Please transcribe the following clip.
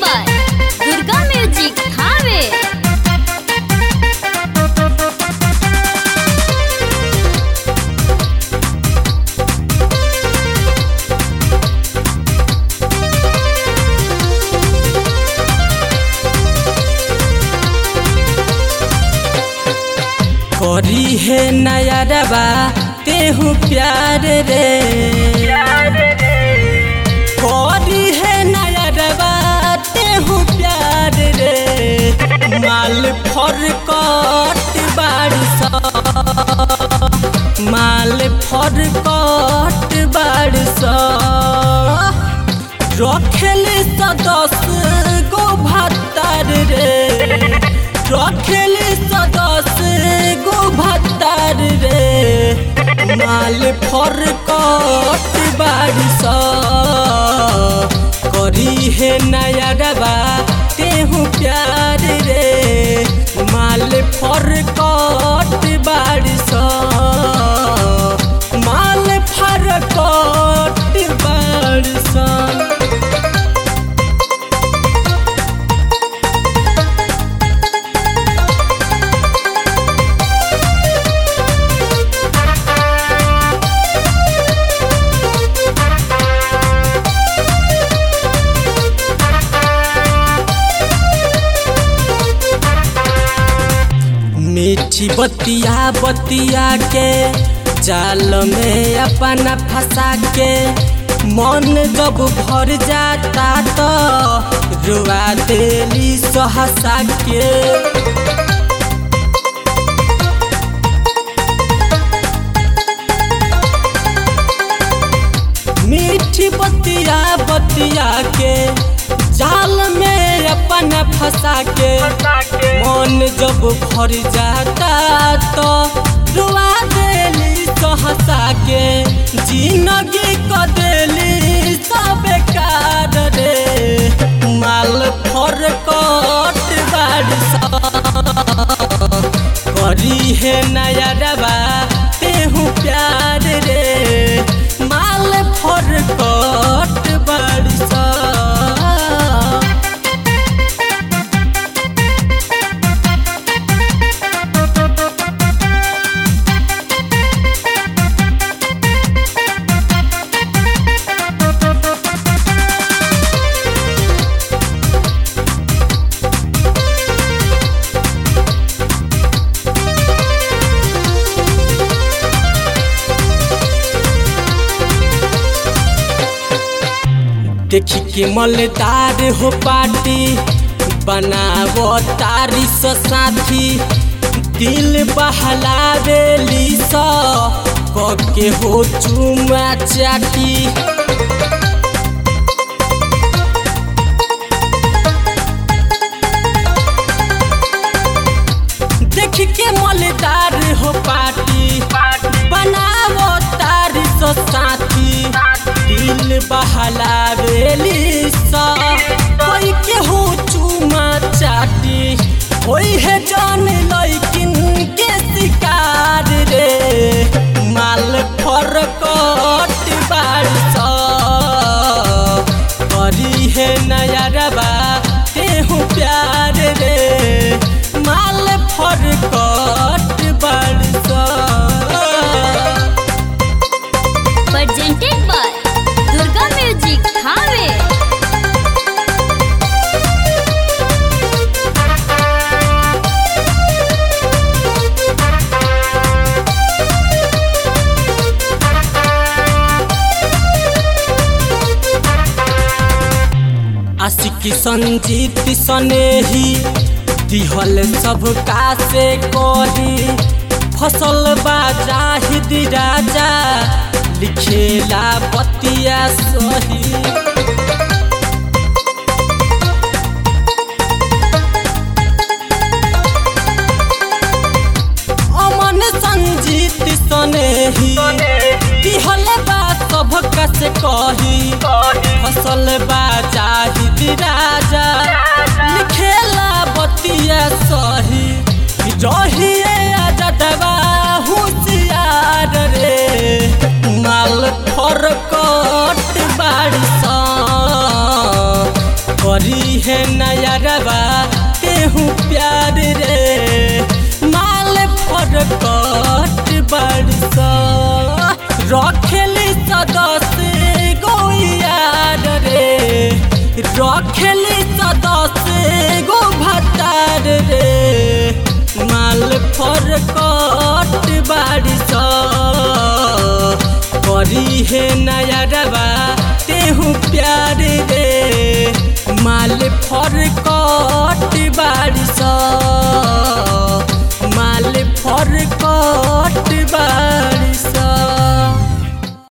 by Durga music Thawe करी है नया रबा तेहू प्यार रे करी है नया रबा तेहू प्यार रे माल फर कट बारिश माल फर कट बारिश रखेली स दस गो भत्तर रे रखेली स दस गो भत्तर रे माल फर कट बारिश करी है नया डबा तेहू प्यार रे माल फर कट बारिश माल फर कट बारिश मीठी बतिया बतिया के जाल में अपना फंसा के मन जब भर जाता तो रुआ देली सहसा के मीठी बतिया बतिया के जाल में अपना फंसा के मन जब भर जाता तो रुआ देली सहसा के जिंदगी क देली सब बेकार रे माल फर कट बारिश करी है नया डबा तेहू प्यार रे माल फर कट बारिश देखी के मलदार हो पार्टी बनावो तारी स साथी दिल बहलावेली स के हो चुमा चाटी देख के मलदार हो पार्टी बनावो तारी स साथी दिल बहलावेली सा कोई के हो चुमा चाटी होई है जान लइकिन के शिकार रे माल फर कट बारिश करी है नया रबा तेहू प्यार रे माल फर कट बारिश presented by Durga music Thawe आशिकी संजीत सनेही दिहल सबका से कही फसल बाजाहिद राजा लिखेला बतिया सही अमन संजीत सनेही दिहल बा सबका से कही फसल बाजाहिद राजा लिखेला बतिया सही रहिए आजादवा होशियार रे माल फर कट बारिश करी है नया रवा तेहू प्यार रे माल फरकट बरस रखेली सदस्य गो यार रे रखेली सदस्य गो भतार रे माल फरकट बारिश करी है नया रवा तेहू प्यार रे माल फरकट बारिश माल फरकट